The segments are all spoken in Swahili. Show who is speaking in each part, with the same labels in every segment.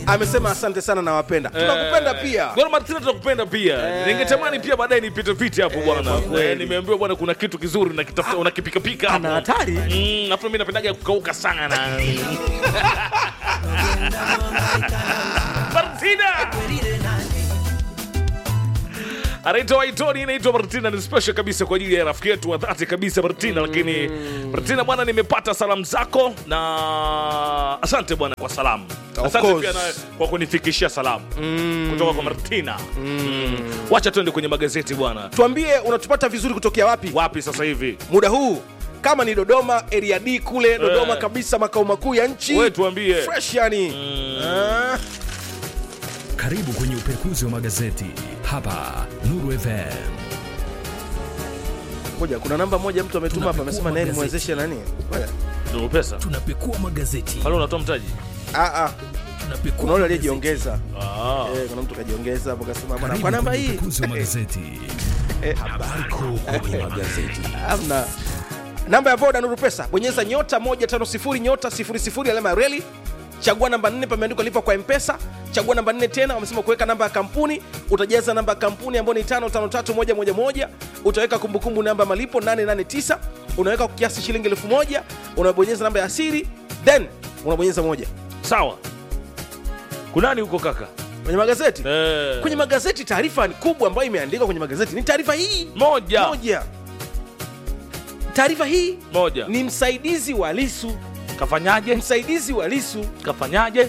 Speaker 1: amesema asante sana nawapenda tunakupenda pia
Speaker 2: Gor Martina tunakupenda pia. Ningetamani pia baadaye nipite pite hapo bwana.
Speaker 1: kwa kweli.
Speaker 2: Eh, Nimeambiwa bwana kuna kitu kizuri unakitafuta unakipika pika hapo.
Speaker 1: ana hatari
Speaker 2: Mm, afu mimi napendaga kukauka sana na Martina. anaitwa Waitoni, inaitwa Martina, ni special kabisa kwa ajili ya rafiki yetu wa dhati kabisa Martina. Lakini Martina bwana, nimepata salamu zako na asante bwana kwa salamu,
Speaker 1: Of
Speaker 2: asante
Speaker 1: course.
Speaker 2: pia na kwa kunifikishia salamu kutoka kwa Martina. Mm. Wacha tuende kwenye magazeti bwana,
Speaker 1: tuambie unatupata vizuri kutokea wapi
Speaker 2: wapi sasa hivi?
Speaker 1: muda huu kama ni dodoma area d kule dodoma
Speaker 2: Eh.
Speaker 1: kabisa makao makuu ya nchi
Speaker 2: Wewe tuambie.
Speaker 1: fresh yani Ah.
Speaker 3: Karibu kwenye upekuzi wa magazeti hapa Nuru FM.
Speaker 1: ngoja kuna namba moja mtu ametuma hapa amesema naye
Speaker 3: magazeti.
Speaker 1: nimwezeshe nani Ngoja.
Speaker 2: Ndio pesa
Speaker 3: Tunapekua magazeti,
Speaker 2: pale unatoa mtaji.
Speaker 1: Ah, ah.
Speaker 3: tunapekua
Speaker 1: kuna ule
Speaker 3: magazeti.
Speaker 1: aliyejiongeza
Speaker 2: Ah.
Speaker 1: Eh, kuna mtu kajiongeza hapo kasema bwana
Speaker 3: Karibu
Speaker 1: kwa namba
Speaker 3: kwenye
Speaker 1: hii
Speaker 3: upekuzi wa magazeti.
Speaker 1: Eh,
Speaker 3: Habari kuu kwenye magazeti.
Speaker 1: hamna namba ya voda nuru pesa bonyeza nyota 150 nyota 00 alama ya reli chagua namba 4 pameandikwa lipa kwa mpesa chagua namba 4 tena wamesema kuweka namba ya kampuni utajaza namba ya kampuni ambayo ni 553111 utaweka kumbukumbu namba ya malipo 889 unaweka kwa kiasi shilingi 1000 unabonyeza namba ya siri then unabonyeza moja
Speaker 2: Sawa. Kunani huko kaka?
Speaker 1: kwenye magazeti
Speaker 2: Eh.
Speaker 1: kwenye magazeti taarifa ni kubwa ambayo imeandikwa kwenye magazeti ni taarifa hii
Speaker 2: moja
Speaker 1: moja taarifa hii
Speaker 2: moja.
Speaker 1: ni msaidizi wa lisu
Speaker 2: Kafanyaje?
Speaker 1: msaidizi wa lisu
Speaker 2: Kafanyaje?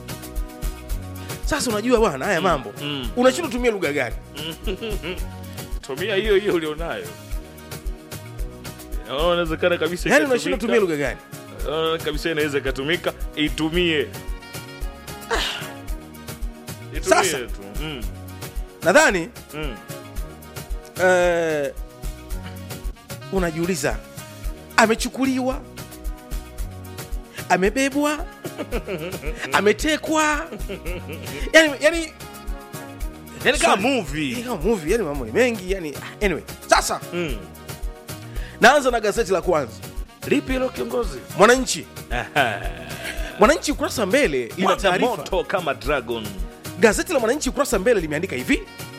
Speaker 1: sasa unajua bwana haya mambo
Speaker 2: mm.
Speaker 1: unashindwa kutumia lugha gani
Speaker 2: Tumia hiyo hiyo ulionayo. Naona Inawezekana kabisa.
Speaker 1: yaani
Speaker 2: ikatumika.
Speaker 1: unashindwa kutumia lugha gani
Speaker 2: Naona kabisa inaweza ikatumika, itumie. Itumie
Speaker 1: Sasa.
Speaker 2: tu. Mm.
Speaker 1: nadhani
Speaker 2: Mm.
Speaker 1: eh, unajiuliza amechukuliwa amebebwa ametekwa yani, yani
Speaker 2: Yaani kama
Speaker 1: Sorry.
Speaker 2: movie.
Speaker 1: hii kama movie yani mambo ni mengi yani anyway sasa
Speaker 2: Mm.
Speaker 1: naanza na gazeti la kwanza
Speaker 2: Lipi hilo kiongozi?
Speaker 1: mwananchi
Speaker 2: Aha.
Speaker 1: mwananchi ukurasa wa mbele lina
Speaker 2: Mwaga
Speaker 1: taarifa
Speaker 2: moto kama dragon.
Speaker 1: gazeti la mwananchi ukurasa wa mbele limeandika hivi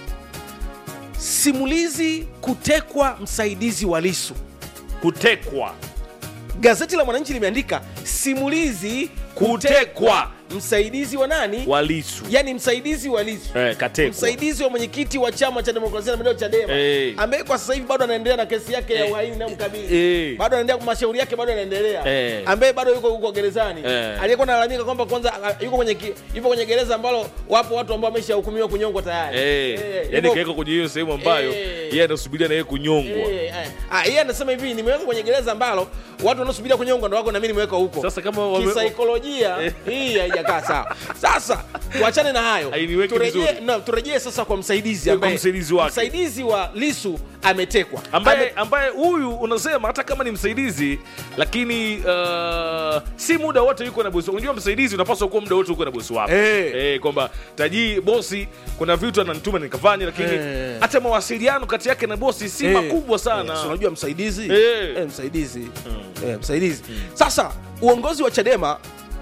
Speaker 1: simulizi kutekwa msaidizi wa lisu
Speaker 2: Kutekwa.
Speaker 1: gazeti la mwananchi limeandika simulizi kutekwa msaidizi wa nani
Speaker 2: Walisu.
Speaker 1: yani msaidizi wa lisu
Speaker 2: Eh, katekwa.
Speaker 1: msaidizi wa mwenyekiti wa chama cha demokrasia na maendeleo chadema
Speaker 2: Eh.
Speaker 1: ambaye kwa sasa hivi bado anaendelea na kesi yake ya
Speaker 2: Eh.
Speaker 1: uhaini inayomkabili
Speaker 2: Eh.
Speaker 1: bado anaendelea mashauri yake bado yanaendelea
Speaker 2: Eh.
Speaker 1: ambaye bado yuko huko gerezani
Speaker 2: Eh.
Speaker 1: aliyekuwa nalalamika kwamba kwanza a- yuko kwenye ki- yupo kwenye gereza ambalo wapo watu ambao wameshahukumiwa kunyongwa tayari
Speaker 2: Eh,
Speaker 1: Eh,
Speaker 2: yani
Speaker 1: yupo-
Speaker 2: kaweka kwenye hiyo sehemu ambayo
Speaker 1: Eh.
Speaker 2: yeye anasubiria na yeye kunyongwa.
Speaker 1: Eh, eh. Ah, yeye anasema hivi nimeweka kwenye gereza ambalo watu wanaosubiria kunyongwa ndo wako na mimi nimeweka huko
Speaker 2: Sasa kama wame-
Speaker 1: kisaikolojia
Speaker 2: Eh.
Speaker 1: hii haijakaa sawa sasa tuachane na hayo
Speaker 2: Hainiweki
Speaker 1: turejee
Speaker 2: vizuri.
Speaker 1: no, turejee sasa kwa msaidizi
Speaker 2: Kwa
Speaker 1: ambaye
Speaker 2: msaidizi wake.
Speaker 1: msaidizi wa lisu ametekwa
Speaker 2: ambaye
Speaker 1: Ame-
Speaker 2: ambaye huyu unasema hata kama ni msaidizi lakini uh, si muda wote yuko na bosi unajua msaidizi unapaswa kuwa muda wote uko na bosi wako
Speaker 1: Eh.
Speaker 2: eh, kwamba tajii bosi kuna vitu ananituma nikafanya lakini
Speaker 1: Eh.
Speaker 2: hata mawasiliano kati yake na bosi si
Speaker 1: Eh,
Speaker 2: makubwa sana
Speaker 1: eh, si unajua msaidizi
Speaker 2: Eh.
Speaker 1: Eh, msaidizi Eh, msaidizi sasa uongozi wa chadema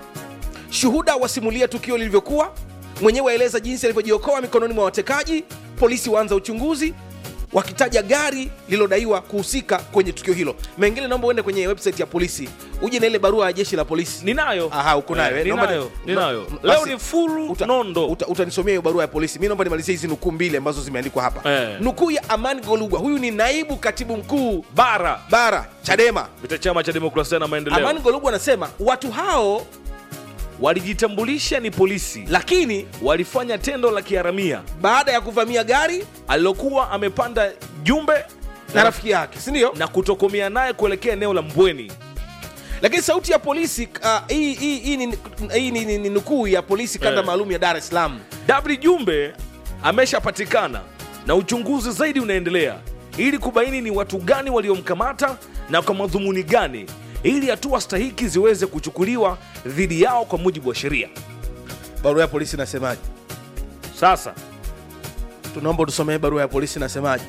Speaker 1: shuhuda wasimulia tukio lilivyokuwa mwenyewe aeleza jinsi alivyojiokoa mikononi mwa watekaji polisi waanza uchunguzi wakitaja gari lililodaiwa kuhusika kwenye tukio hilo mengine naomba uende kwenye website ya polisi uje na ile barua ya jeshi la polisi
Speaker 2: ninayo
Speaker 1: Aha, uko nayo, eh? Naomba
Speaker 2: ninayo
Speaker 1: ni-
Speaker 2: ninayo
Speaker 1: Basi,
Speaker 2: leo ni furu
Speaker 1: uta-
Speaker 2: nondo
Speaker 1: uta- utanisomea hiyo barua ya polisi mi naomba nimalizie hizi nukuu mbili ambazo zimeandikwa hapa
Speaker 2: Eh.
Speaker 1: nukuu ya amani golugwa huyu ni naibu katibu mkuu
Speaker 2: bara
Speaker 1: bara chadema
Speaker 2: vita chama cha demokrasia na maendeleo
Speaker 1: amani golugwa anasema watu hao
Speaker 2: walijitambulisha ni polisi
Speaker 1: lakini
Speaker 2: walifanya tendo la kiharamia
Speaker 1: baada ya kuvamia gari
Speaker 2: alilokuwa amepanda jumbe
Speaker 1: na rafiki yake sindio
Speaker 2: na kutokomea naye kuelekea eneo la Mbweni.
Speaker 1: lakini sauti ya polisi ah, hii hii- hii ni- hii ni- ni ni nukuu ya polisi kanda
Speaker 2: Eh.
Speaker 1: maalum ya dar es salaam
Speaker 2: Dabri Jumbe ameshapatikana na uchunguzi zaidi unaendelea ili kubaini ni watu gani waliomkamata na kwa madhumuni gani, ili hatua stahiki ziweze kuchukuliwa dhidi yao kwa mujibu wa sheria.
Speaker 1: barua ya polisi inasemaje
Speaker 2: Sasa
Speaker 1: tunaomba tusomee barua ya polisi inasemaje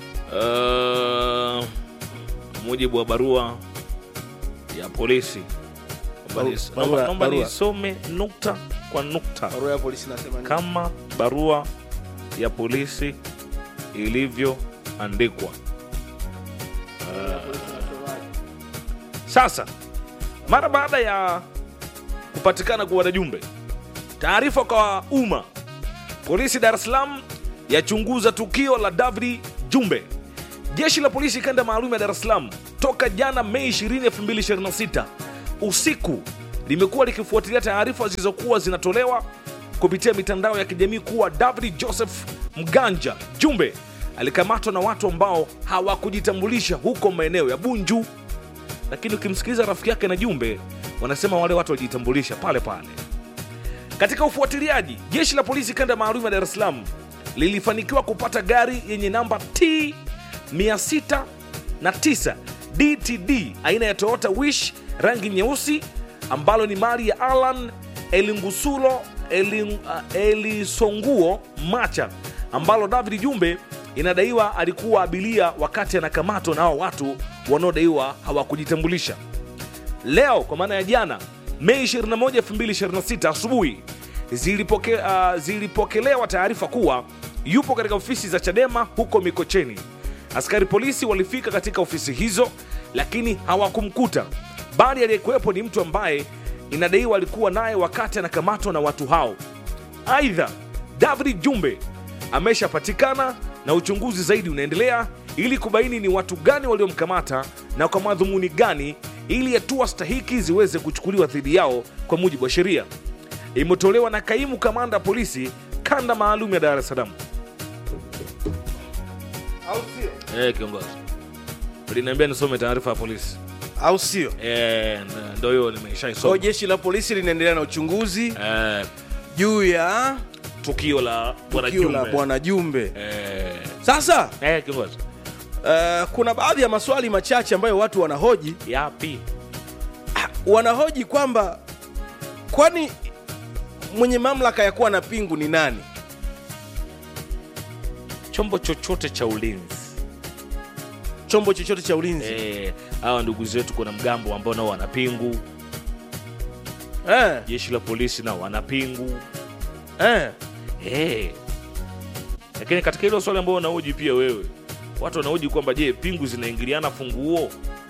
Speaker 2: uh, mujibu wa barua ya polisi Naomba
Speaker 1: Baru-
Speaker 2: nis-
Speaker 1: barua-
Speaker 2: naomba- naomba
Speaker 1: barua.
Speaker 2: nisome nukta kwa nukta
Speaker 1: barua ya polisi nasema nini?
Speaker 2: kama barua ya polisi ilivyoandikwa.
Speaker 1: Barua ya polisi inasemaje?
Speaker 2: Sasa mara baada ya kupatikana kwa wanajumbe, taarifa kwa umma, polisi Dar es Salaam yachunguza tukio la David Jumbe. Jeshi la polisi kanda maalum ya Dar es Salaam toka jana Mei 20, 2026 usiku limekuwa likifuatilia taarifa zilizokuwa zinatolewa kupitia mitandao ya kijamii kuwa David Joseph Mganja Jumbe alikamatwa na watu ambao hawakujitambulisha huko maeneo ya Bunju lakini ukimsikiliza rafiki yake na Jumbe wanasema wale watu walijitambulisha pale pale. Katika ufuatiliaji, jeshi la polisi kanda maalum ya Dar es Salaam lilifanikiwa kupata gari yenye namba T 609 DTD aina ya Toyota Wish rangi nyeusi ambalo ni mali ya Alan Elingusulo Elin, uh, Elisonguo Macha ambalo David Jumbe inadaiwa alikuwa abiria wakati anakamatwa na hao watu wanaodaiwa hawakujitambulisha. Leo kwa maana ya jana Mei 21, 2026 asubuhi zilipoke, uh, zilipokelewa taarifa kuwa yupo katika ofisi za Chadema huko Mikocheni. Askari polisi walifika katika ofisi hizo, lakini hawakumkuta, bali aliyekuwepo ni mtu ambaye inadaiwa alikuwa naye wakati anakamatwa na watu hao. Aidha, David Jumbe ameshapatikana na uchunguzi zaidi unaendelea ili kubaini ni watu gani waliomkamata na kwa madhumuni gani, ili hatua stahiki ziweze kuchukuliwa dhidi yao kwa mujibu wa sheria. Imetolewa na kaimu kamanda wa polisi kanda maalum ya Dar es Salaam.
Speaker 1: au sio?
Speaker 2: Eh, kiongozi uliniambia nisome taarifa ya polisi.
Speaker 1: au sio?
Speaker 2: Eh, n- ndo hiyo
Speaker 1: Kwa
Speaker 2: nimeshaisoma.
Speaker 1: jeshi la polisi linaendelea na uchunguzi
Speaker 2: Eh,
Speaker 1: juu ya
Speaker 2: tukio la bwana
Speaker 1: tukio la
Speaker 2: Jumbe.
Speaker 1: bwana Jumbe.
Speaker 2: Eh,
Speaker 1: Sasa
Speaker 2: eh, kiongozi
Speaker 1: uh, kuna baadhi ya maswali machache ambayo watu wanahoji
Speaker 2: yapi?
Speaker 1: wanahoji kwamba kwani mwenye mamlaka ya kuwa na pingu ni nani?
Speaker 2: Chombo chochote cha ulinzi
Speaker 1: Chombo chochote cha ulinzi
Speaker 2: Eh, hawa ndugu zetu kuna mgambo ambao nao wana pingu,
Speaker 1: eh,
Speaker 2: jeshi la polisi nao wana pingu
Speaker 1: eh.
Speaker 2: Eh. Lakini katika hilo swali ambao wanahoji pia wewe, watu wanahoji kwamba je, pingu zinaingiliana funguo?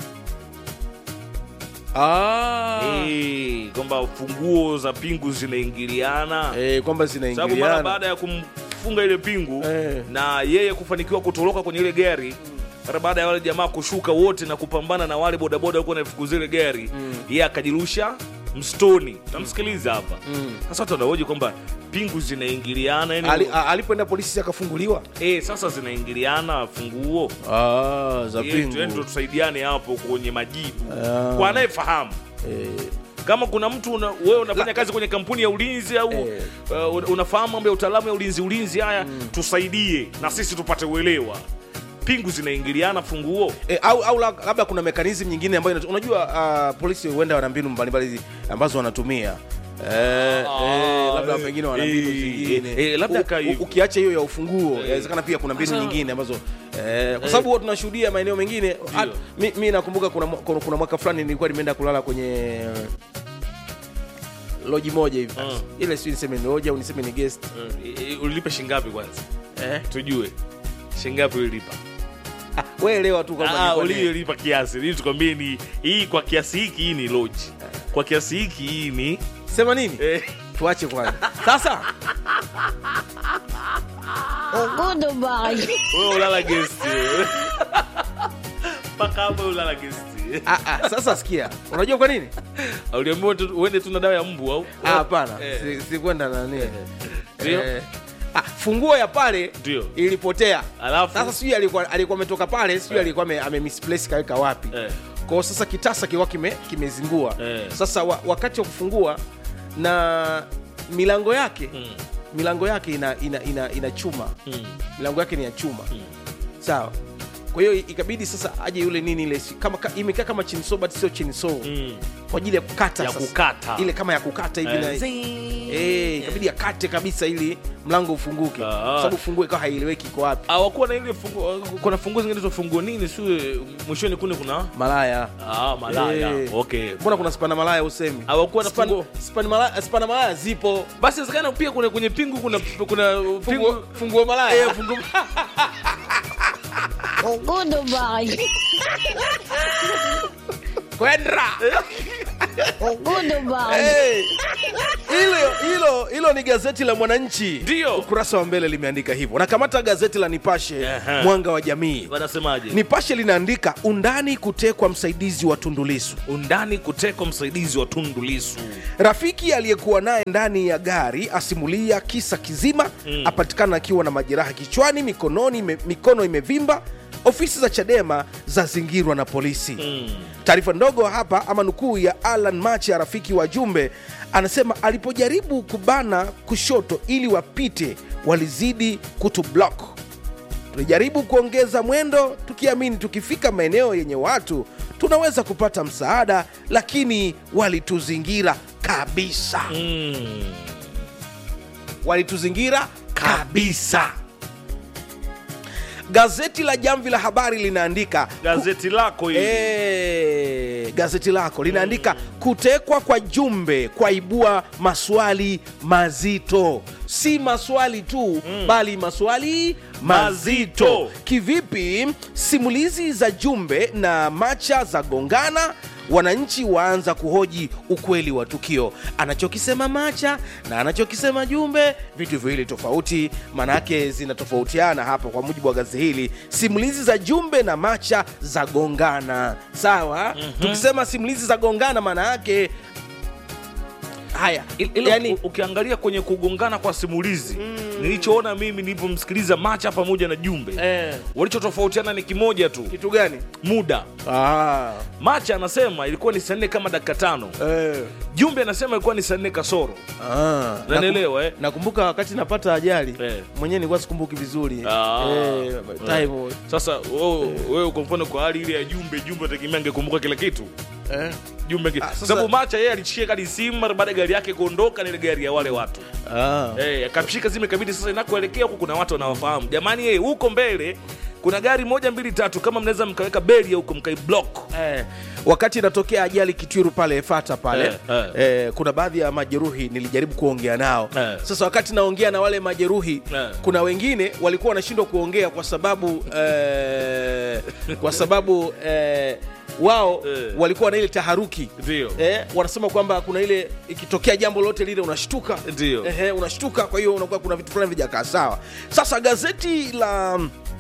Speaker 1: Ah.
Speaker 2: Eh, kwamba funguo za pingu zinaingiliana
Speaker 1: Eh, kwamba
Speaker 2: sababu mara
Speaker 1: zinaingiliana
Speaker 2: baada ya kumfunga ile pingu
Speaker 1: Eh.
Speaker 2: na yeye kufanikiwa kutoroka kwenye ile gari mara baada ya wale jamaa kushuka wote na kupambana na wale bodaboda walikuwa naifukuza ile gari yeye akajirusha mstoni tamsikiliza hapa sasa watu wanahoji kwamba pingu zinaingiliana yani
Speaker 1: Ali, a- alipoenda polisi akafunguliwa
Speaker 2: eh, sasa zinaingiliana funguo
Speaker 1: ah, za
Speaker 2: Eh, tuende
Speaker 1: pingu
Speaker 2: tusaidiane hapo kwenye majibu
Speaker 1: Ah.
Speaker 2: kwa anayefahamu
Speaker 1: eh,
Speaker 2: kama kuna mtu una, wewe unafanya kazi kwenye kampuni ya ulinzi au
Speaker 1: Eh.
Speaker 2: uh, una- unafahamu mambo ya utaalamu ya ulinzi ulinzi haya tusaidie na sisi tupate uelewa pingu zinaingiliana funguo
Speaker 1: eh, au, au la- labda kuna mekanizmu nyingine ambayo inatu- unajua uh, polisi huenda wana mbinu mbalimbali ambazo wanatumia Eh, eh, labda
Speaker 2: eh,
Speaker 1: pengine wana mbinu
Speaker 2: eh,
Speaker 1: zingine
Speaker 2: eh, eh, labda
Speaker 1: U-
Speaker 2: kaa
Speaker 1: u-
Speaker 2: hivyo.
Speaker 1: ukiacha hiyo ya ufunguo inawezekana pia kuna mbinu
Speaker 2: Sasa-
Speaker 1: nyingine ambazo eh, kwa sababu huwa tunashuhudia maeneo mengine ah, mi, mi nakumbuka kuna, mwa- kuna, kuna mwaka fulani nilikuwa nimeenda kulala kwenye loji moja hivi
Speaker 2: Ah.
Speaker 1: ile sijui niseme ni loji au niseme ni guest
Speaker 2: uh, ulilipa shingapi kwanza
Speaker 1: eh?
Speaker 2: tujue shingapi ulilipa
Speaker 1: ah, we elewa tu kwamba
Speaker 2: Ah,
Speaker 1: nilikuwa ni-
Speaker 2: uliyolipa kiasi ili tukwambie ni hii kwa kiasi hiki hii ni loji kwa kiasi hiki hii ni
Speaker 1: sema nini
Speaker 2: eh,
Speaker 1: tuache kwanza sasa
Speaker 4: Goodbye.
Speaker 2: wewe ulala guest wewe. mpaka hapo ulala guest
Speaker 1: ah, ah, sasa sikia unajua kwa nini
Speaker 2: uliambiwa tu- uende tu na dawa ya mbu au
Speaker 1: Ah, hapana
Speaker 2: Eh.
Speaker 1: si- sikwenda nani
Speaker 2: Ndio?
Speaker 1: Eh, ah, funguo ya pale
Speaker 2: Ndio.
Speaker 1: ilipotea
Speaker 2: Alafu?
Speaker 1: sasa sijui alikuwa alikuwa ametoka pale sijui alikuwa ame, ame misplace kaweka wapi
Speaker 2: Eh.
Speaker 1: kwao sasa kitasa kiwa kime, kimezingua
Speaker 2: Eh.
Speaker 1: sasa wa, wakati wa kufungua na milango yake
Speaker 2: Mm.
Speaker 1: milango yake ina, ina, ina, ina chuma
Speaker 2: Mm.
Speaker 1: milango yake ni ya chuma sawa kwa hiyo ikabidi sasa aje yule nini ile si- kama ka- imekaa kama chinso but sio chinso
Speaker 2: Mm.
Speaker 1: kwa ajili ya kukata
Speaker 2: Ya
Speaker 1: sasa.
Speaker 2: kukata.
Speaker 1: ile kama ya kukata hivi na
Speaker 2: Eh, zing.
Speaker 1: Eh, ikabidi ikabidi akate kabisa ili mlango ufunguke
Speaker 2: Ah.
Speaker 1: Kwa sababu funguo ikawa haieleweki iko wapi
Speaker 2: hawakuwa na ile fungu, kuna funguo zingine funguo nini siwe mwishoni kune kuna
Speaker 1: malaya
Speaker 2: ah, malaya
Speaker 1: Eh.
Speaker 2: okay
Speaker 1: mbona kuna spana malaya usemi
Speaker 2: Hawakuwa na
Speaker 1: Span-
Speaker 2: funguo.
Speaker 1: spana malaya, spana malaya zipo
Speaker 2: basi inawezekana pia kuna kwenye pingu kuna kuna pingu
Speaker 1: funguo, funguo malaya
Speaker 2: Eh, fungu
Speaker 4: Ugudu bari.
Speaker 1: kwendra
Speaker 4: Ugudu bari.
Speaker 1: Eh, hilo hilo hilo ni gazeti la mwananchi
Speaker 2: Ndio.
Speaker 1: ukurasa wa mbele limeandika hivyo nakamata gazeti la nipashe
Speaker 2: Aha.
Speaker 1: mwanga wa jamii
Speaker 2: wanasemaje
Speaker 1: nipashe linaandika undani kutekwa msaidizi wa tundulisu
Speaker 2: undani kutekwa msaidizi wa tundu lisu
Speaker 1: rafiki aliyekuwa naye ndani ya gari asimulia kisa kizima
Speaker 2: Mm.
Speaker 1: apatikana akiwa na majeraha kichwani mikononi ime, mikono imevimba ofisi za chadema zazingirwa na polisi
Speaker 2: mm.
Speaker 1: taarifa ndogo hapa ama nukuu ya alan macha rafiki wa jumbe anasema alipojaribu kubana kushoto ili wapite walizidi kutublock tulijaribu kuongeza mwendo tukiamini tukifika maeneo yenye watu tunaweza kupata msaada lakini walituzingira kabisa
Speaker 2: Mm.
Speaker 1: walituzingira kabisa gazeti la jamvi la habari linaandika
Speaker 2: gazeti lako hili
Speaker 1: E, gazeti lako linaandika kutekwa kwa jumbe kwaibua maswali mazito si maswali tu bali maswali mazito
Speaker 2: Mazito.
Speaker 1: kivipi simulizi za jumbe na macha za gongana wananchi waanza kuhoji ukweli wa tukio anachokisema macha na anachokisema jumbe vitu viwili tofauti maanake zinatofautiana hapa kwa mujibu wa gazeti hili simulizi za jumbe na macha za gongana sawa mm-hmm. tukisema simulizi za gongana maana yake haya
Speaker 2: Il- ilo
Speaker 1: yani,
Speaker 2: u- ukiangalia kwenye kugongana kwa simulizi nilichoona mimi nilivyomsikiliza macha pamoja na jumbe
Speaker 1: eh,
Speaker 2: walichotofautiana ni kimoja tu
Speaker 1: kitu gani
Speaker 2: muda
Speaker 1: ah,
Speaker 2: macha anasema ilikuwa ni saa nne kama dakika tano
Speaker 1: eh,
Speaker 2: jumbe anasema ilikuwa ni saa nne kasoro
Speaker 1: ah.
Speaker 2: Unanielewa, eh?
Speaker 1: nakumbuka wakati napata ajali
Speaker 2: Eh.
Speaker 1: mwenyewe nilikuwa sikumbuki vizuri
Speaker 2: Ah.
Speaker 1: eh, time,
Speaker 2: sasa wewe wewe kwa mfano kwa hali ile ya jumbe jumbe ategemea angekumbuka kila kitu
Speaker 1: eh.
Speaker 2: jumbe ange-
Speaker 1: Ah, sasa-
Speaker 2: sababu macha yeye alishika kadi simu mara baada ya gari yake kuondoka na ile gari ya wale watu
Speaker 1: ah.
Speaker 2: Eh, akashika zime kabidi sasa inakoelekea huku kuna watu wanawafahamu jamani yeye huko mbele kuna gari moja mbili tatu kama mnaweza mkaweka beria huko mkaiblock
Speaker 1: Eh, wakati inatokea ajali kitwiru pale fata pale
Speaker 2: Eh, eh.
Speaker 1: eh, kuna baadhi ya majeruhi nilijaribu kuongea nao
Speaker 2: Eh.
Speaker 1: sasa wakati naongea na wale majeruhi
Speaker 2: Eh.
Speaker 1: kuna wengine walikuwa wanashindwa kuongea kwa sababu eh, kwa sababu eh, wao
Speaker 2: Eh.
Speaker 1: walikuwa na ile taharuki
Speaker 2: ndio
Speaker 1: eh, wanasema kwamba kuna ile ikitokea jambo lolote lile unashtuka
Speaker 2: Ndio.
Speaker 1: Ehe, unashtuka kwa hiyo unakuwa kuna vitu fulani vijakaa sawa sasa gazeti la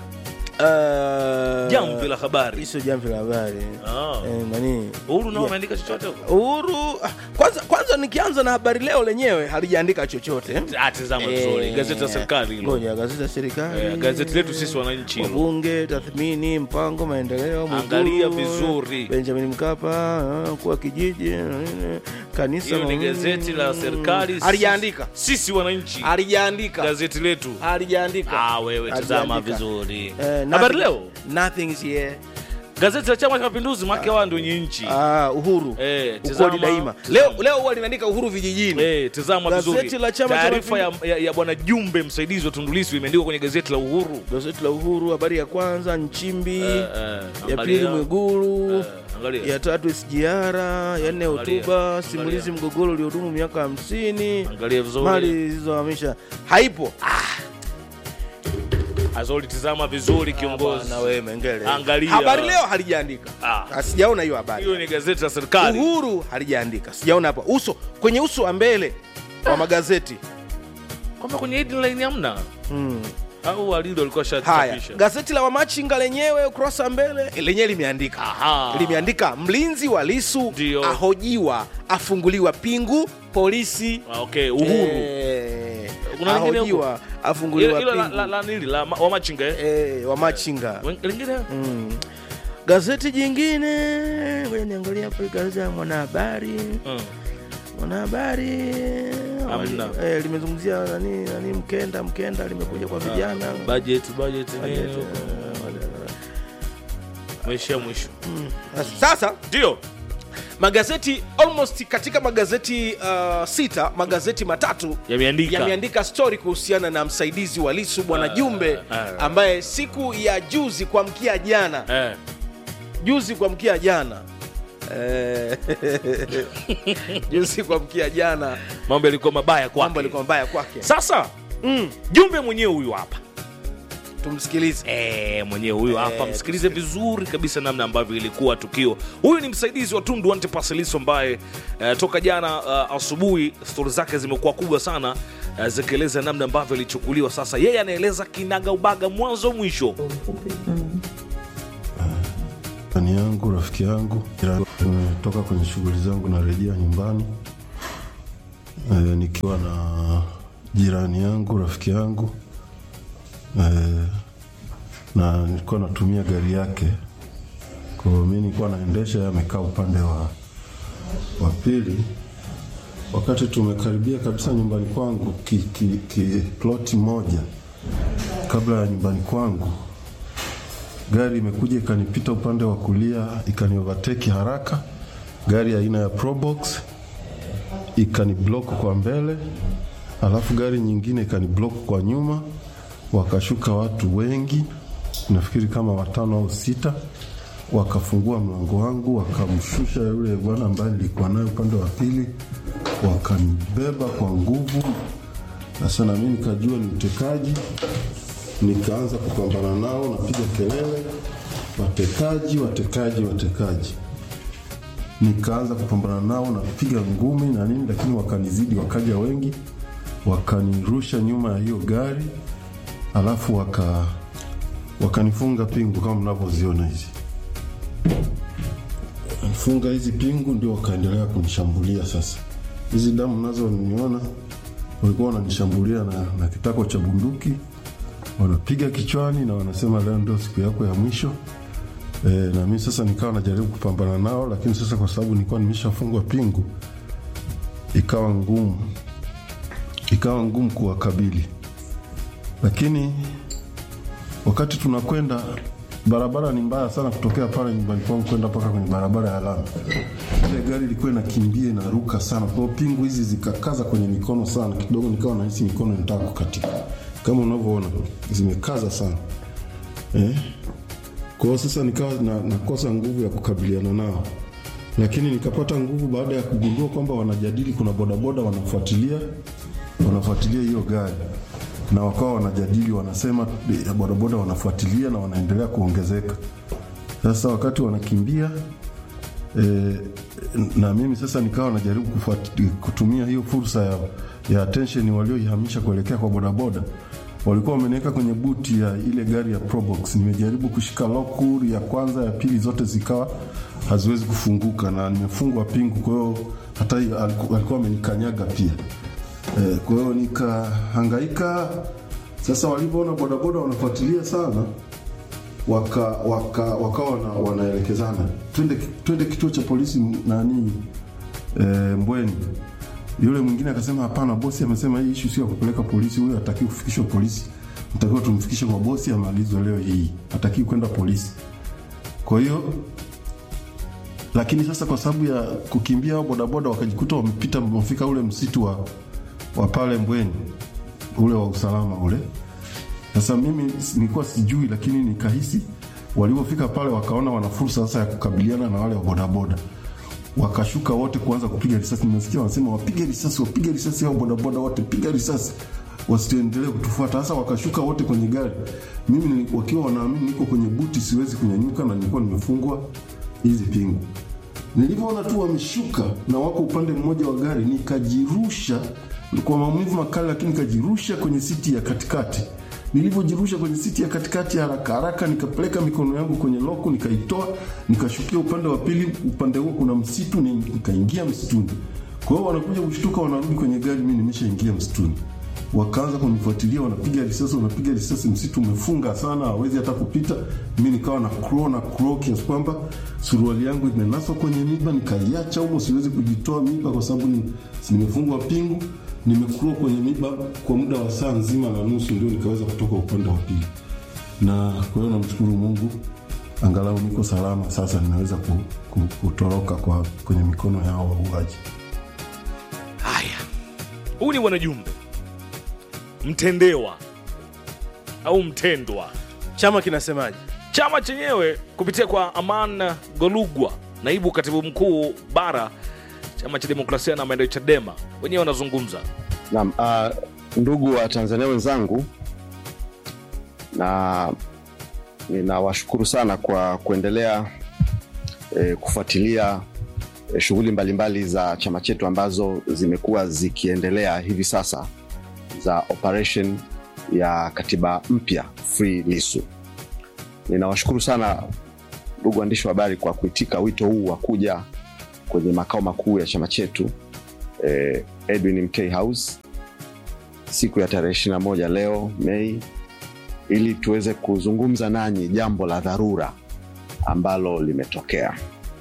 Speaker 1: uh,
Speaker 2: jamvi la habari
Speaker 1: sio jamvi la habari
Speaker 2: Ah.
Speaker 1: eh, nani
Speaker 2: uhuru nao
Speaker 1: Yeah.
Speaker 2: ameandika chochote huko
Speaker 1: uhuru ah, kwanza kwanza nikianza na habari leo lenyewe halijaandika chochote
Speaker 2: Ah, tazama vizuri gazeti la serikali hilo
Speaker 1: ngoja gazeti la serikali
Speaker 2: Eh, gazeti letu sisi wananchi hilo.
Speaker 1: wabunge tathmini mpango maendeleo Mwigulu,
Speaker 2: Angalia vizuri.
Speaker 1: benjamin mkapa ah, kuwa kijiji eh, kanisa
Speaker 2: hiyo ni
Speaker 1: mm,
Speaker 2: gazeti la serikali
Speaker 1: halijaandika
Speaker 2: sisi wananchi
Speaker 1: halijaandika
Speaker 2: gazeti letu
Speaker 1: halijaandika
Speaker 2: ah, wewe tazama
Speaker 1: Halijaandika.
Speaker 2: vizuri
Speaker 1: Eh,
Speaker 2: habari
Speaker 1: nothing-
Speaker 2: leo
Speaker 1: nothing is here
Speaker 2: gazeti la chama cha mapinduzi make wao ndio wenye nchi
Speaker 1: ah, uhuru
Speaker 2: Eh,
Speaker 1: ukweli
Speaker 2: tazama,
Speaker 1: daima
Speaker 2: tazama.
Speaker 1: leo leo huwa linaandika uhuru vijijini
Speaker 2: Eh, tazama
Speaker 1: Gazeti
Speaker 2: vizuri
Speaker 1: la Chama cha
Speaker 2: taarifa ya, ya, ya bwana jumbe msaidizi wa tundulisu imeandikwa kwenye gazeti la uhuru
Speaker 1: gazeti la uhuru habari ya kwanza nchimbi
Speaker 2: Eh, eh,
Speaker 1: ya
Speaker 2: angalia.
Speaker 1: pili mwigulu
Speaker 2: Eh, angalia.
Speaker 1: ya tatu sgr ya nne
Speaker 2: Angalia.
Speaker 1: hotuba simulizi mgogoro uliodumu miaka hamsini
Speaker 2: angalia vizuri
Speaker 1: mali zilizohamisha haipo
Speaker 2: azoli tizama vizuri kiongozi
Speaker 1: na wewe mengele
Speaker 2: Angalia.
Speaker 1: habari leo halijaandika
Speaker 2: Ah.
Speaker 1: Ah, sijaona hiyo habari
Speaker 2: hiyo ni gazeti la serikali
Speaker 1: uhuru halijaandika sijaona hapo uso kwenye uso wa mbele wa magazeti
Speaker 2: kwamba kwenye headline hamna
Speaker 1: mm.
Speaker 2: au walilo walikuwa
Speaker 1: haya
Speaker 2: shachapisha
Speaker 1: gazeti la wamachinga lenyewe ukurasa wa mbele lenyewe limeandika
Speaker 2: Aha.
Speaker 1: limeandika mlinzi wa lisu
Speaker 2: Ndio.
Speaker 1: ahojiwa afunguliwa pingu polisi
Speaker 2: Ah, okay uhuru
Speaker 1: Eh,
Speaker 2: Kuna lingine
Speaker 1: ahojiwa afunguliwa
Speaker 2: hilo la,
Speaker 1: pingu
Speaker 2: la, la nili la ma- wamachinga eh?
Speaker 1: Eh, wamachinga
Speaker 2: Wen- lingine
Speaker 1: mm. gazeti jingine ngoja niangalia hapo gazeti ya mwanahabari
Speaker 2: Mm.
Speaker 1: mwanahabari
Speaker 2: Hamna.
Speaker 1: eh, limezungumzia nani nani mkenda mkenda limekuja kwa vijana
Speaker 2: budget budget nini
Speaker 1: Budget,
Speaker 2: huko?
Speaker 1: eh,
Speaker 2: maisha ya mwisho
Speaker 1: sasa
Speaker 2: ndio
Speaker 1: magazeti almost katika magazeti uh, sita magazeti matatu
Speaker 2: Yameandika.
Speaker 1: yameandika story kuhusiana na msaidizi wa lisu bwana jumbe
Speaker 2: ah.
Speaker 1: ambaye siku ya juzi kuamkia jana
Speaker 2: eh.
Speaker 1: juzi kuamkia jana Eh, juzi kuamkia jana
Speaker 2: mambo yalikuwa mabaya
Speaker 1: mambo
Speaker 2: kwake
Speaker 1: alikuwa mbaya kwake
Speaker 2: sasa
Speaker 1: mm,
Speaker 2: jumbe mwenyewe huyu hapa
Speaker 1: tumsikilize
Speaker 2: Eh, mwenyewe huyu hapa
Speaker 1: Eh,
Speaker 2: msikilize vizuri kabisa namna ambavyo ilikuwa tukio huyu ni msaidizi wa tundu antipasiliso ambaye eh, toka jana uh, asubuhi stori zake zimekuwa kubwa sana uh, zikieleza namna ambavyo ilichukuliwa sasa yeye anaeleza kinaga ubaga mwanzo mwisho
Speaker 5: Jirani yangu, rafiki yangu, nimetoka kwenye shughuli zangu, narejea nyumbani e, nikiwa na jirani yangu, rafiki yangu e, na nilikuwa natumia gari yake. Kwa hiyo mi nilikuwa naendesha, yeye amekaa upande wa wa pili. Wakati tumekaribia kabisa nyumbani kwangu, ki, ki, ki, ploti moja kabla ya nyumbani kwangu gari imekuja ikanipita upande wa kulia ikani overtake haraka gari aina ya probox ikani block kwa mbele alafu gari nyingine ikani block kwa nyuma wakashuka watu wengi nafikiri kama watano au sita wakafungua mlango wangu wakamshusha yule bwana ambaye nilikuwa naye upande wa pili wakanibeba kwa nguvu sasa nami nikajua ni utekaji nikaanza kupambana nao, napiga kelele, watekaji, watekaji, watekaji. Nikaanza kupambana nao, napiga ngumi na nini, lakini wakanizidi, wakaja wengi, wakanirusha nyuma ya hiyo gari, alafu waka wakanifunga pingu kama mnavyoziona hizi funga hizi pingu, ndio wakaendelea kunishambulia. Sasa hizi damu mnazoniona, walikuwa wananishambulia na, na kitako cha bunduki wanapiga kichwani na wanasema leo ndio siku yako ya mwisho. E, na mimi sasa nikawa najaribu kupambana nao, lakini sasa kwa sababu nilikuwa nimeshafungwa pingu, ikawa ngumu, ikawa ngumu kuwakabili. Lakini wakati tunakwenda, barabara ni mbaya sana kutokea pale nyumbani kwangu kwenda mpaka kwenye barabara ya lami. Ile gari ilikuwa inakimbia inaruka sana, kwa hiyo pingu hizi zikakaza kwenye mikono sana, kidogo nikawa nahisi mikono inataka kukatika kama unavyoona zimekaza sana eh? Kwa hiyo sasa nikawa na, nakosa nguvu ya kukabiliana nao, lakini nikapata nguvu baada ya kugundua kwamba wanajadili, kuna bodaboda wanafuatilia wanafuatilia hiyo gari na wakawa wanajadili, wanasema eh, bodaboda wanafuatilia na wanaendelea kuongezeka. Sasa wakati wanakimbia e, na mimi sasa nikawa najaribu kufuati, kutumia hiyo fursa ya, ya attention walioihamisha kuelekea kwa bodaboda walikuwa wameniweka kwenye buti ya ile gari ya Probox. Nimejaribu kushika lokuri ya kwanza, ya pili, zote zikawa haziwezi kufunguka na nimefungwa pingu, kwa hiyo hata hiyo aliku- alikuwa amenikanyaga pia. E, kwa hiyo nikahangaika. Sasa walivyoona bodaboda wanafuatilia sana, waka waka wakawa wana, wanaelekezana twende twende kituo cha polisi m- nani e, Mbweni. Yule mwingine akasema hapana, bosi amesema hii issue sio ya kupeleka polisi, huyo hataki kufikishwa polisi, mtakiwa tumfikishe kwa bosi amalizwe leo hii, hataki kwenda polisi. Kwa hiyo lakini sasa kwa sababu ya kukimbia hao bodaboda wakajikuta wamepita wamefika ule msitu wa, wa pale Mbweni ule wa usalama ule. Sasa mimi s- nilikuwa sijui, lakini nikahisi walivyofika pale wakaona wana fursa sasa ya kukabiliana na wale wa bodaboda, wakashuka wote kuanza kupiga risasi. Nimesikia wanasema wapige risasi, wapige risasi, hao bodaboda wote piga risasi wasiendelee kutufuata. Sasa wakashuka wote kwenye gari, mimi ni- wakiwa wanaamini niko kwenye buti, siwezi kunyanyuka na nilikuwa nimefungwa hizi pingu. Nilivyoona tu wameshuka na wako upande mmoja wa gari, nikajirusha kwa maumivu makali, lakini nikajirusha kwenye siti ya katikati. Nilivyojirusha kwenye siti ya katikati haraka haraka, nikapeleka mikono yangu kwenye loku, nikaitoa, nikashukia upande wa pili. Upande huo kuna msitu, ni- nikaingia msituni. Kwa hiyo wanakuja kushtuka, wanarudi kwenye gari, mimi nimeshaingia msituni wakaanza kunifuatilia, wanapiga risasi, wanapiga risasi, msitu umefunga sana, hawezi hata kupita. Mi nikawa na crow na crow kiasi kwamba suruali yangu imenaswa kwenye miba, nikaiacha humo, siwezi kujitoa miba kwa sababu ni, si nimefungwa pingu. Nimekrow kwenye miba kwa muda wa saa nzima na nusu, ndio nikaweza kutoka upande wa pili. Na kwa hiyo namshukuru Mungu angalau niko salama sasa, ninaweza ku, ku, kutoroka kwa kwenye mikono yao wauaji.
Speaker 2: haya huyu ni bwanajumbe mtendewa au mtendwa
Speaker 1: chama kinasemaje
Speaker 2: chama chenyewe kupitia kwa aman golugwa naibu katibu mkuu bara chama cha demokrasia na maendeleo chadema wenyewe wanazungumza
Speaker 6: Naam, uh, ndugu wa Tanzania wenzangu, na ninawashukuru sana kwa kuendelea eh, kufuatilia eh, shughuli mbalimbali za chama chetu ambazo zimekuwa zikiendelea hivi sasa za operation ya katiba mpya Free Lissu. Ninawashukuru sana ndugu waandishi wa habari kwa kuitika wito huu wa kuja kwenye makao makuu ya chama chetu eh, Edwin MK House siku ya tarehe 21 leo Mei, ili tuweze kuzungumza nanyi jambo la dharura ambalo limetokea,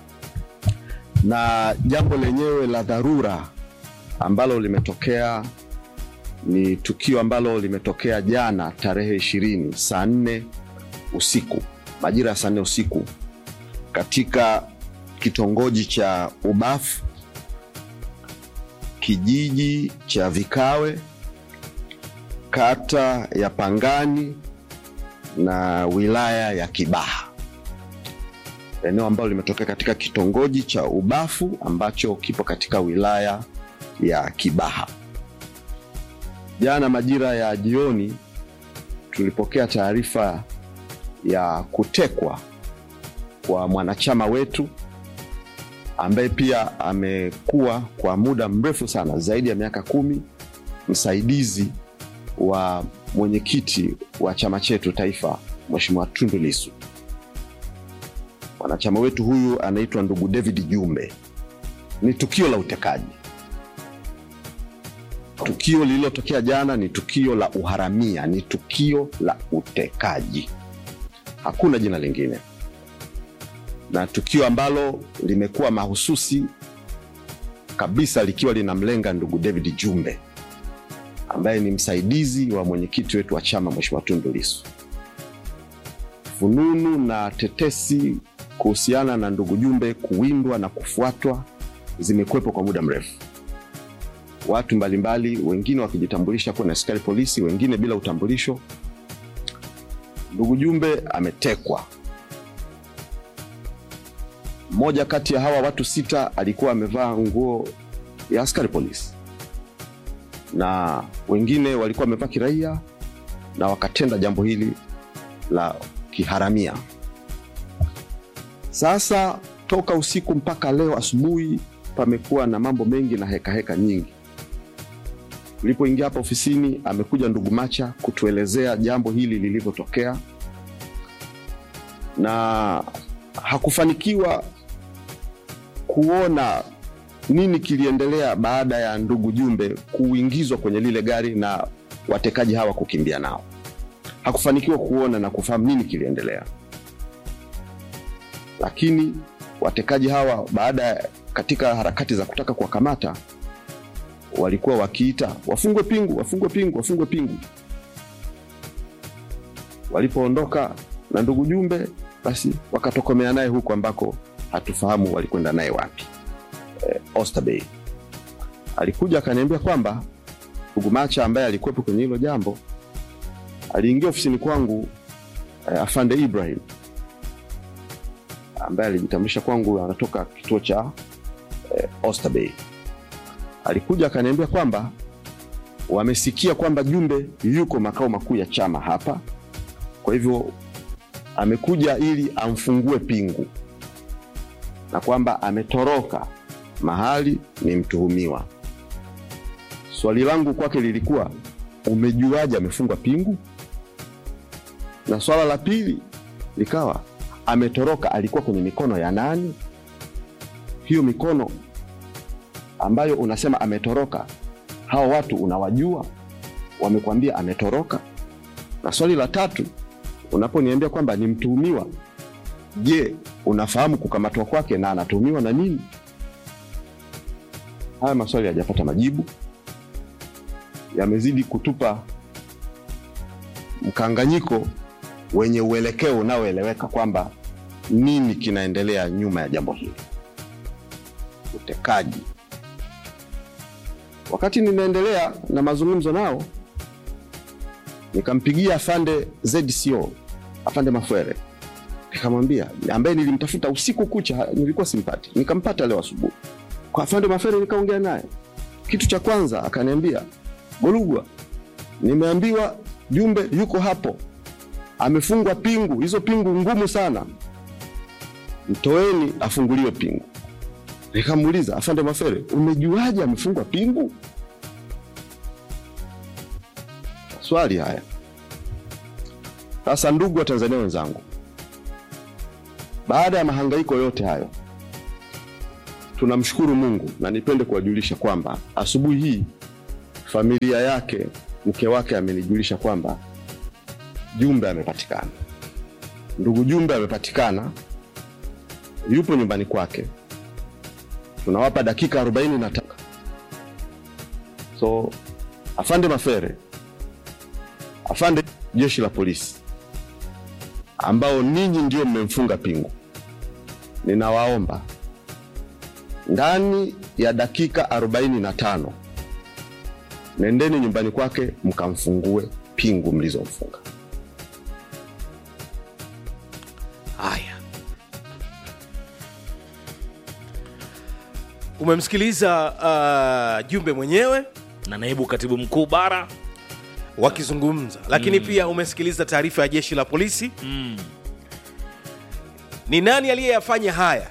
Speaker 6: na jambo lenyewe la dharura ambalo limetokea ni tukio ambalo limetokea jana tarehe ishirini saa nne usiku majira ya saa nne usiku katika kitongoji cha Ubafu kijiji cha Vikawe, kata ya Pangani na wilaya ya Kibaha, eneo ambalo limetokea katika kitongoji cha Ubafu ambacho kipo katika wilaya ya Kibaha. Jana majira ya jioni tulipokea taarifa ya kutekwa kwa mwanachama wetu ambaye pia amekuwa kwa muda mrefu sana zaidi ya miaka kumi msaidizi wa mwenyekiti wa chama chetu taifa Mheshimiwa Tundu Lissu. Mwanachama wetu huyu anaitwa ndugu David Jumbe. Ni tukio la utekaji. Tukio lililotokea jana ni tukio la uharamia, ni tukio la utekaji, hakuna jina lingine na tukio ambalo limekuwa mahususi kabisa likiwa linamlenga ndugu David Jumbe ambaye ni msaidizi wa mwenyekiti wetu wa chama Mheshimiwa Tundu Lissu. Fununu na tetesi kuhusiana na ndugu Jumbe kuwindwa na kufuatwa zimekuwepo kwa muda mrefu, watu mbalimbali, wengine wakijitambulisha kuwa ni askari polisi, wengine bila utambulisho. Ndugu Jumbe ametekwa mmoja kati ya hawa watu sita alikuwa amevaa nguo ya askari polisi na wengine walikuwa wamevaa kiraia na wakatenda jambo hili la kiharamia. Sasa toka usiku mpaka leo asubuhi pamekuwa na mambo mengi na hekaheka heka nyingi. Tulipoingia hapa ofisini, amekuja ndugu Macha kutuelezea jambo hili lilivyotokea na hakufanikiwa kuona nini kiliendelea baada ya ndugu Jumbe kuingizwa kwenye lile gari na watekaji hawa kukimbia nao. Hakufanikiwa kuona na kufahamu nini kiliendelea, lakini watekaji hawa baada ya katika harakati za kutaka kuwakamata walikuwa wakiita wafungwe pingu, wafungwe pingu, wafungwe pingu. Walipoondoka na ndugu Jumbe, basi wakatokomea naye huko ambako hatufahamu walikwenda naye wapi. Eh, Oysterbay alikuja akaniambia kwamba ndugu Macha ambaye alikuwepo kwenye hilo jambo aliingia ofisini kwangu eh, afande Ibrahim ambaye alijitambulisha kwangu anatoka kituo cha eh, Oysterbay. Alikuja akaniambia kwamba wamesikia kwamba Jumbe yuko makao makuu ya chama hapa, kwa hivyo amekuja ili amfungue pingu na kwamba ametoroka mahali ni mtuhumiwa. Swali langu kwake lilikuwa umejuaje amefungwa pingu? Na swala la pili likawa ametoroka, alikuwa kwenye mikono ya nani? Hiyo mikono ambayo unasema ametoroka, hao watu unawajua? Wamekwambia ametoroka? Na swali la tatu, unaponiambia kwamba ni mtuhumiwa, je, unafahamu kukamatwa kwake na anatuhumiwa na nini? Haya maswali hayajapata majibu, yamezidi kutupa mkanganyiko wenye uelekeo unaoeleweka kwamba nini kinaendelea nyuma ya jambo hili, utekaji. Wakati ninaendelea na mazungumzo nao, nikampigia afande ZCO, afande Mafwere, nikamwambia, ambaye nilimtafuta usiku kucha, nilikuwa simpati, nikampata leo asubuhi kwa afande Mafwere, nikaongea naye. Kitu cha kwanza akaniambia, Golugwa, nimeambiwa Jumbe yuko hapo, amefungwa pingu, hizo pingu ngumu sana, mtoeni afunguliwe pingu. Nikamuuliza, afande Mafere, umejuaje amefungwa pingu? Swali haya sasa. Ndugu wa Tanzania wenzangu, baada ya mahangaiko yote hayo, tunamshukuru Mungu na nipende kuwajulisha kwamba asubuhi hii familia yake, mke wake amenijulisha kwamba Jumbe amepatikana. Ndugu Jumbe amepatikana, yupo nyumbani kwake. Tunawapa dakika 45. So afande Mafere, afande jeshi la polisi, ambao ninyi ndio mmemfunga pingu, ninawaomba ndani ya dakika 45 nendeni nyumbani kwake mkamfungue pingu mlizomfunga.
Speaker 1: haya umemsikiliza uh, jumbe mwenyewe
Speaker 2: na naibu katibu mkuu bara
Speaker 1: wakizungumza lakini pia umesikiliza taarifa ya jeshi la polisi
Speaker 2: mm.
Speaker 1: ni nani aliyeyafanya haya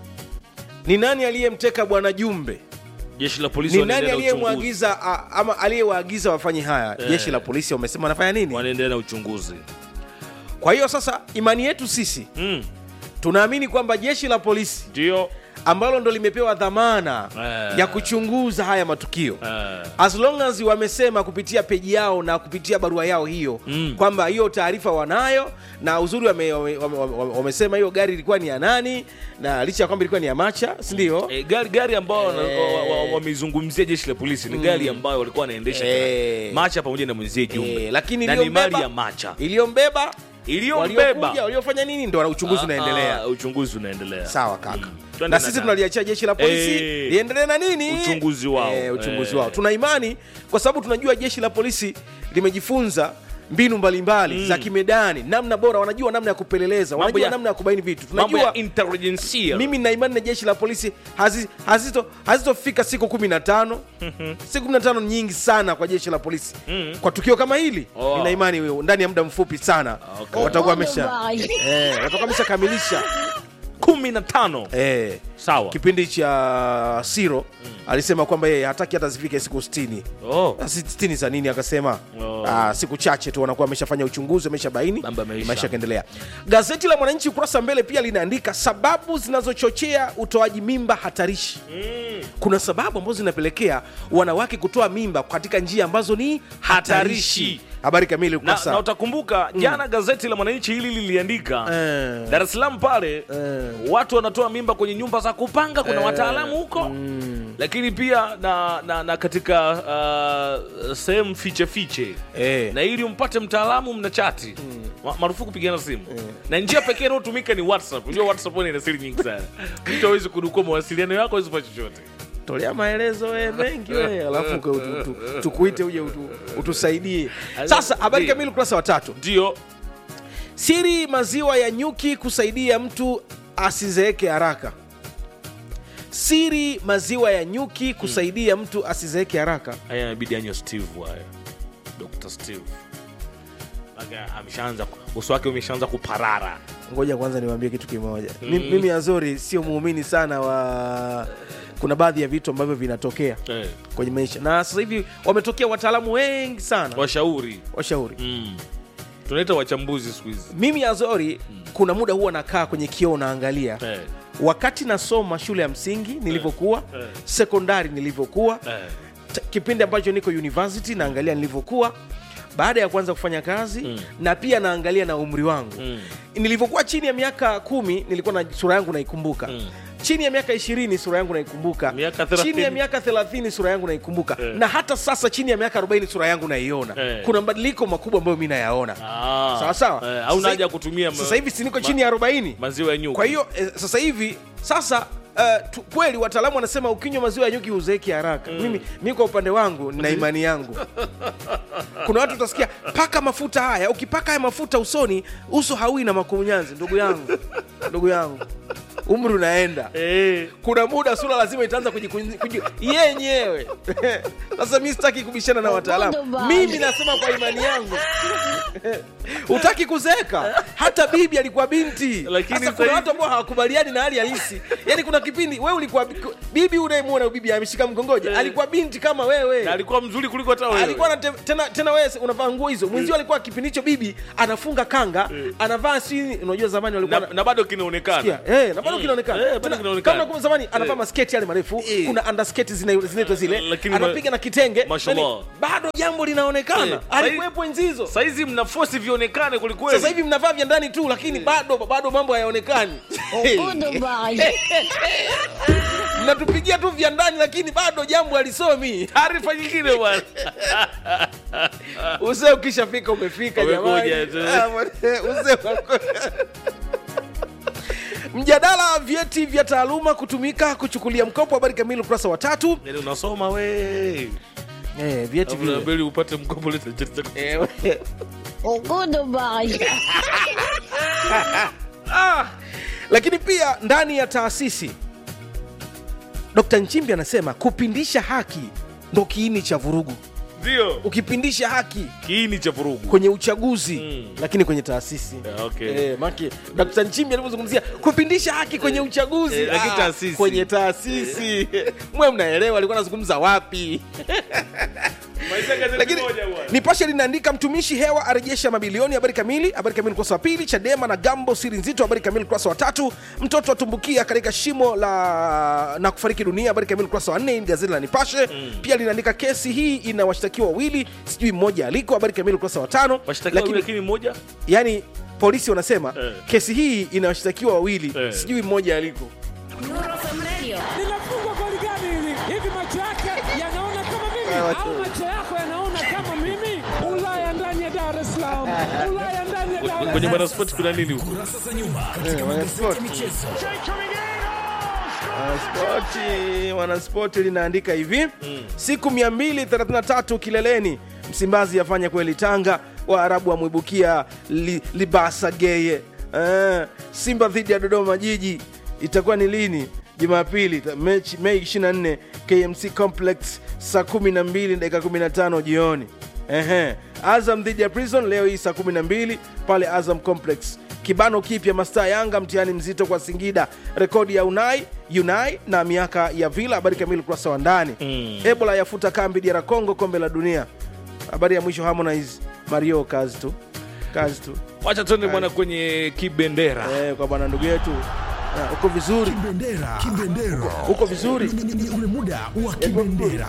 Speaker 1: ni nani aliyemteka bwana jumbe
Speaker 2: jeshi la polisi
Speaker 1: ni nani
Speaker 2: wanaendelea na uchunguzi.
Speaker 1: aliyemwagiza a- ama aliyewaagiza wafanye haya
Speaker 2: Eh.
Speaker 1: jeshi la polisi wamesema wanafanya nini
Speaker 2: wanaendelea na uchunguzi
Speaker 1: kwa hiyo sasa imani yetu sisi
Speaker 2: Mm.
Speaker 1: tunaamini kwamba jeshi la polisi
Speaker 2: ndio
Speaker 1: ambalo ndo limepewa dhamana
Speaker 2: Eh.
Speaker 1: ya kuchunguza haya matukio
Speaker 2: Eh.
Speaker 1: as long as wamesema kupitia peji yao na kupitia barua yao hiyo
Speaker 2: Mm.
Speaker 1: kwamba hiyo taarifa wanayo na uzuri wame- wame- wame- wame- wamesema hiyo gari ilikuwa ni ya nani na licha ya kwamba ilikuwa ni ya macha sindio
Speaker 2: E, gari gari ambayo wana-
Speaker 1: Eh.
Speaker 2: wa- wa- wameizungumzia jeshi la polisi ni gari ambayo walikuwa wanaendesha
Speaker 1: Eh.
Speaker 2: macha pamoja na mwenzie jumbe
Speaker 1: Eh, lakini
Speaker 2: na ni
Speaker 1: iliyombeba-
Speaker 2: mali ya macha
Speaker 1: iliyombeba
Speaker 2: iliyombeba
Speaker 1: waliokuja, waliofanya nini ndo uchunguzi unaendelea
Speaker 2: Ah, uchunguzi unaendelea
Speaker 1: sawa kaka
Speaker 2: Twende
Speaker 1: na
Speaker 2: na
Speaker 1: sisi
Speaker 2: nani?
Speaker 1: tunaliachia jeshi la polisi
Speaker 2: Eh.
Speaker 1: liendelee na nini
Speaker 2: Uchunguzi wao.
Speaker 1: Eh, uchunguzi
Speaker 2: Eh.
Speaker 1: wao tuna imani kwa sababu tunajua jeshi la polisi limejifunza mbinu mbalimbali za kimedani namna bora wanajua namna ya kupeleleza
Speaker 2: Mambo
Speaker 1: wanajua
Speaker 2: ya-
Speaker 1: namna ya kubaini vitu
Speaker 2: mambo
Speaker 1: tunajua
Speaker 2: ya intelligentsia
Speaker 1: mimi na imani na jeshi la polisi hazi- hazito- hazitofika siku kumi na tano siku kumi na tano nyingi sana kwa jeshi la polisi kwa tukio kama hili
Speaker 2: Oh.
Speaker 1: nina imani ndani ya muda mfupi sana
Speaker 2: Okay.
Speaker 1: watakuwa wamesha
Speaker 4: Goodbye.
Speaker 1: eh, watakuwa wameshakamilisha
Speaker 2: kumi na tano
Speaker 1: eh,
Speaker 2: sawa
Speaker 1: kipindi cha siro alisema kwamba yeye hataki hata zifike siku 60
Speaker 2: oh.
Speaker 1: Ah, si 60 za nini akasema
Speaker 2: Oh.
Speaker 1: ah, siku chache tu wanakuwa wameshafanya uchunguzi wameshabaini
Speaker 2: Mambo yameisha.
Speaker 1: maisha yakaendelea gazeti la mwananchi ukurasa wa mbele pia linaandika sababu zinazochochea utoaji mimba hatarishi kuna sababu ambazo zinapelekea wanawake kutoa mimba katika njia ambazo ni hatarishi
Speaker 2: Hatarishi.
Speaker 1: habari kamili
Speaker 2: na,
Speaker 1: ukurasa
Speaker 2: na utakumbuka jana gazeti la mwananchi hili liliandika
Speaker 1: Eh.
Speaker 2: dar es salaam pale
Speaker 1: Eh.
Speaker 2: watu wanatoa mimba kwenye nyumba za kupanga kuna
Speaker 1: Eh.
Speaker 2: wataalamu huko lakini pia na, na, na katika uh, sehemu fiche fiche
Speaker 1: Eh.
Speaker 2: na ili umpate mtaalamu mna chati Ma- marufuku kupigana simu na njia pekee inayotumika ni whatsapp unajua whatsapp ina siri nyingi sana mtu awezi kudukua mawasiliano yako awezi fanya chochote
Speaker 1: tolea maelezo we mengi we alafu uke- utu- utu- tukuite uje utu- utusaidie sasa habari
Speaker 2: Ndio.
Speaker 1: kamili ukurasa wa tatu
Speaker 2: ndio
Speaker 1: siri maziwa ya nyuki kusaidia mtu asizeeke haraka siri maziwa ya nyuki kusaidia mtu asizeeke haraka
Speaker 2: haya inabidi anywe steve haya dr steve Mpaka ameshaanza uso wake umeshaanza kuparara
Speaker 1: ngoja kwanza niwaambie kitu kimoja mm. mimi azori sio muumini sana wa kuna baadhi ya vitu ambavyo vinatokea
Speaker 2: eh.
Speaker 1: kwenye maisha na sasa hivi wametokea wataalamu wengi sana
Speaker 2: washauri
Speaker 1: washauri
Speaker 2: mm. tunaita wachambuzi siku hizi
Speaker 1: mimi azori kuna muda huwa nakaa kwenye kioo naangalia
Speaker 2: eh.
Speaker 1: wakati nasoma shule ya msingi nilivyokuwa
Speaker 2: Eh.
Speaker 1: sekondari nilivyokuwa
Speaker 2: eh.
Speaker 1: t- kipindi ambacho niko university naangalia nilivyokuwa baada ya kuanza kufanya kazi mm. na pia naangalia na umri wangu
Speaker 2: Mm.
Speaker 1: nilivyokuwa chini ya miaka kumi nilikuwa na sura yangu naikumbuka
Speaker 2: Mm.
Speaker 1: chini ya miaka ishirini sura yangu naikumbuka
Speaker 2: Miaka 30.
Speaker 1: chini ya miaka thelathini sura yangu naikumbuka
Speaker 2: Eh.
Speaker 1: na hata sasa chini ya miaka arobaini sura yangu naiona
Speaker 2: Eh.
Speaker 1: kuna mabadiliko makubwa ambayo mi nayaona
Speaker 2: Ah.
Speaker 1: sawa sawa
Speaker 2: Eh, hauna
Speaker 1: Sasa-
Speaker 2: haja ya kutumia ma-
Speaker 1: sasa hivi siniko
Speaker 2: ma-
Speaker 1: chini ya arobaini
Speaker 2: maziwa ya nyuki
Speaker 1: kwa hiyo eh, sasa hivi sasa Uh, tu, kweli wataalamu wanasema ukinywa maziwa ya nyuki huzeeki haraka mimi mi kwa upande wangu nina imani yangu kuna watu utasikia paka mafuta haya ukipaka haya mafuta usoni uso haui na makunyanzi ndugu yangu ndugu yangu umri unaenda
Speaker 2: Eh,
Speaker 1: kuna muda sura lazima itaanza kujikunji- kuji- yenyewe sasa mi sitaki kubishana na wataalamu
Speaker 4: bana.
Speaker 1: mimi nasema kwa imani yangu utaki kuzeeka hata bibi alikuwa binti
Speaker 2: Lakini
Speaker 1: sasa
Speaker 2: sasa
Speaker 1: kuna
Speaker 2: hivi-
Speaker 1: watu ambao hawakubaliani na hali halisi yani kuna kipindi wewe ulikuwa bibi unayemwona bibi ameshika mkongoja
Speaker 2: Eh.
Speaker 1: alikuwa binti kama wewe
Speaker 2: na alikuwa mzuri kuliko hata wewe
Speaker 1: alikuwa na te, tena, tena wewe unavaa nguo hizo mwenzio alikuwa kipindi hicho bibi anafunga kanga anavaa si unajua zamani walikuwa
Speaker 2: na,
Speaker 1: na-
Speaker 2: na bado kinaonekana
Speaker 1: Sikia, eh, na bado
Speaker 2: Mm.
Speaker 1: kinaonekana
Speaker 2: Eh, bado
Speaker 1: Tena,
Speaker 2: kinaonekana.
Speaker 1: kama nakumbuka zamani anavaa
Speaker 2: Eh.
Speaker 1: masketi yale marefu
Speaker 2: Eh.
Speaker 1: kuna undersketi zina- zinaitwa zile
Speaker 2: Lakini ma-
Speaker 1: anapiga na kitenge
Speaker 2: Mashallah.
Speaker 1: Yaani, bado jambo linaonekana
Speaker 2: Eh,
Speaker 1: alikuwepo enzi hizo
Speaker 2: saizi mna fosi vionekane kwelikweli
Speaker 1: sasa hivi mnavaa vya ndani tu lakini bado bado mambo hayaonekani
Speaker 4: Ugudu bana.
Speaker 1: mnatupigia tu vya ndani lakini bado jambo halisomi
Speaker 2: taarifa nyingine bwana
Speaker 1: uzee ukishafika umefika
Speaker 2: Umekuja
Speaker 1: jamani
Speaker 2: tu.
Speaker 1: Ah, bwana, uzee wako- mjadala wa vyeti vya taaluma kutumika kuchukulia mkopo habari kamili ukurasa wa tatu
Speaker 2: Yaani unasoma we
Speaker 1: eh, vyeti vile
Speaker 2: Unabidi upate mkopo leta cheti chako.
Speaker 1: Eh, we-
Speaker 4: Ugudu bana.
Speaker 1: ah. lakini pia ndani ya taasisi dkt nchimbi anasema kupindisha haki ndo kiini cha vurugu
Speaker 2: ndio
Speaker 1: ukipindisha haki
Speaker 2: kiini cha vurugu
Speaker 1: kwenye uchaguzi
Speaker 2: Mm.
Speaker 1: lakini kwenye taasisi
Speaker 2: Yeah, okay.
Speaker 1: Eh, maki Dkt. Nchimbi alivyozungumzia kupindisha haki kwenye uchaguzi
Speaker 2: Eh, lakini
Speaker 1: Ah,
Speaker 2: taasisi.
Speaker 1: kwenye taasisi mwe mnaelewa alikuwa anazungumza wapi
Speaker 2: Maisha gazeti
Speaker 1: lakini
Speaker 2: moja bwana.
Speaker 1: nipashe linaandika mtumishi hewa arejesha mabilioni habari kamili habari kamili ukurasa wa pili chadema na gambo siri nzito habari kamili ukurasa wa tatu mtoto atumbukia katika shimo la na kufariki dunia habari kamili ukurasa wa nne hii ni gazeti la nipashe pia linaandika kesi hii ina washtakiwa wawili sijui mmoja aliko habari kamili ukurasa wa tano
Speaker 2: washtakiwa wawili, lakini mmoja
Speaker 1: yani polisi wanasema
Speaker 2: Eh.
Speaker 1: kesi hii ina washtakiwa wawili
Speaker 2: Eh.
Speaker 1: sijui mmoja aliko
Speaker 7: linafungwa goli gani hili? Hivi macho yake yanaona kama mimi au macho yako yanaona kama mimi? Ulaya ndani ya Dar es Salaam, Ulaya ndani ya Dar es
Speaker 2: kwenye
Speaker 7: Salaam.
Speaker 2: mwanaspoti kuna nini huko
Speaker 3: kurasa za nyuma
Speaker 1: Eh, wanaspoti.
Speaker 3: michezo
Speaker 1: Wanaspoti, wanaspoti linaandika hivi siku 233 kileleni msimbazi yafanya kweli tanga waarabu wamwibukia li, libasa geye eh, simba dhidi ya dodoma jiji itakuwa ni lini jumapili ta- mechi mei 24 kmc complex saa 12 dakika 15 jioni Ehe. azam dhidi ya prison leo hii saa 12 pale azam complex kibano kipya mastaa yanga mtihani mzito kwa singida rekodi ya unai unai na miaka ya vila habari kamili ukurasa wa ndani mm. ebola yafuta kambi dra congo kombe la dunia habari ya mwisho harmonize mario kazi tu kazi tu
Speaker 2: wacha tuende bwana kwenye kibendera
Speaker 1: eh, kwa bwana ndugu yetu Ah, uko vizuri
Speaker 3: kibendera kibendera
Speaker 1: uko vizuri
Speaker 3: Ni- ni- ni ule muda wa kibendera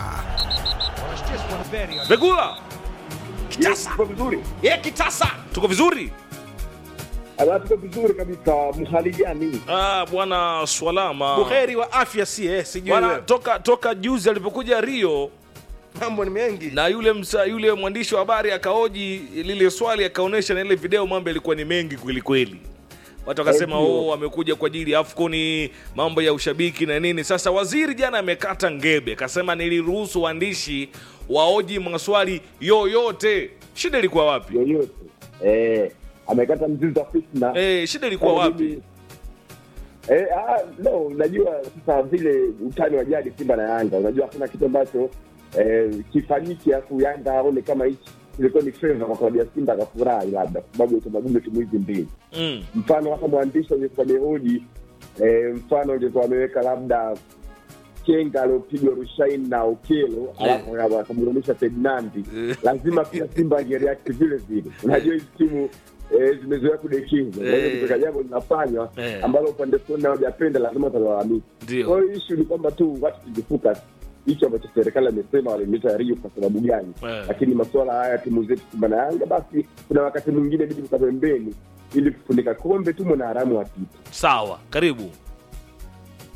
Speaker 2: vegula
Speaker 1: kitasa ye kitasa
Speaker 2: tuko vizuri
Speaker 6: tuko vizuri kabisa mhali gani
Speaker 2: ah, bwana swalama
Speaker 1: buheri wa afya si eh, sijui
Speaker 2: bwana
Speaker 1: wewe.
Speaker 2: toka toka juzi alipokuja rio
Speaker 1: mambo ni mengi
Speaker 2: na yule msa, yule mwandishi wa habari akaoji lile swali akaonyesha na ile video mambo yalikuwa ni mengi kweli kweli watu wakasema oh, amekuja kwa ajili ya afconi mambo ya ushabiki na nini sasa waziri jana amekata ngebe akasema niliruhusu waandishi waoji maswali yoyote shida ilikuwa wapi
Speaker 6: yoyote eh, amekata mzizi wa fitna
Speaker 2: eh, shida ilikuwa
Speaker 6: Kama
Speaker 2: wapi
Speaker 6: mimi- Eh, ah, no, unajua sasa vile utani wa jadi Simba na Yanga, unajua hakuna kitu ambacho eh, kifanyiki afu Yanga aone kama hichi ilikuwa ni favor kwa klabu ya Simba akafurahi, labda kwa sababu ya utamaduni wa timu hizi mbili.
Speaker 2: mm.
Speaker 6: Mfano hata mwandishi angekuwa amehoji eh, mfano angekuwa ameweka labda Kenga aliopigwa Rushain na Okelo alafu akamrudisha Ferdinandi, lazima pia Simba angereact vile vile. Unajua hizi timu eh, zimezoea kudekiza, kwa hiyo
Speaker 2: Eh.
Speaker 6: kutoka jambo linafanywa
Speaker 2: Eh.
Speaker 6: ambalo upande fulani hawajapenda, lazima watalalamika.
Speaker 2: Ndio.
Speaker 6: Kwa hiyo issue ni kwamba tu watu tujifuka hicho ambacho serikali amesema walimleta Rio kwa sababu gani,
Speaker 2: Eh.
Speaker 6: lakini masuala haya timu zetu Simba na Yanga, basi kuna wakati mwingine bidi kuka pembeni ili kufunika kombe tu mwanaharamu apite.
Speaker 2: sawa karibu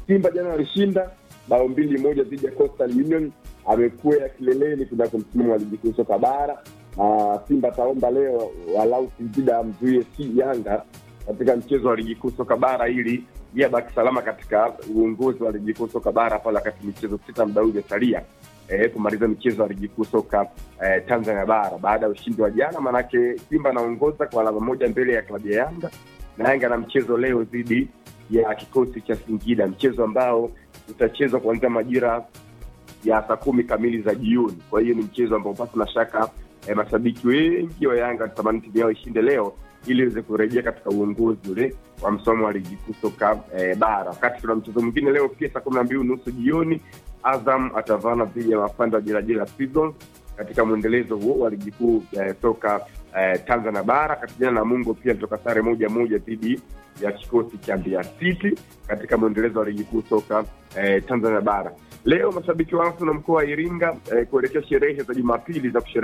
Speaker 8: Simba jana walishinda bao mbili moja dhidi ya Coastal Union, amekuwa kileleni kunako msimamo wa ligi kuu soka bara. Na Simba ataomba leo walau Singida amzuie si Yanga katika mchezo wa ligi kuu soka bara ili yeye abaki salama katika uongozi wa ligi kuu soka bara pale, wakati michezo sita muda huu imesalia eh, kumaliza michezo ya ligi kuu soka eh, Tanzania bara baada ya ushindi wa jana. Maanake Simba anaongoza kwa alama moja mbele ya klabu ya Yanga na Yanga na mchezo leo dhidi ya kikosi cha Singida, mchezo ambao utachezwa kuanzia majira ya saa kumi kamili za jioni. Kwa hiyo ni mchezo ambao pasi na shaka eh, mashabiki wengi wa Yanga wanatamani timu yao ishinde leo ili iweze kurejea katika uongozi ule wa msomo wa ligi kuu soka eh, bara. Wakati kuna mchezo mwingine leo pia saa kumi na mbili nusu jioni, Azam atavana dhidi ya mapanda wa Jelajela Prisons katika mwendelezo huo wa ligi kuu eh, soka eh, Tanzania bara. Katijana na Mungo pia alitoka sare moja moja dhidi ya kikosi cha Mbeya City katika mwendelezo wa ligi kuu soka eh, Tanzania bara. Leo mashabiki wa Arsenal mkoa wa Iringa eh, kuelekea sherehe za Jumapili za kushere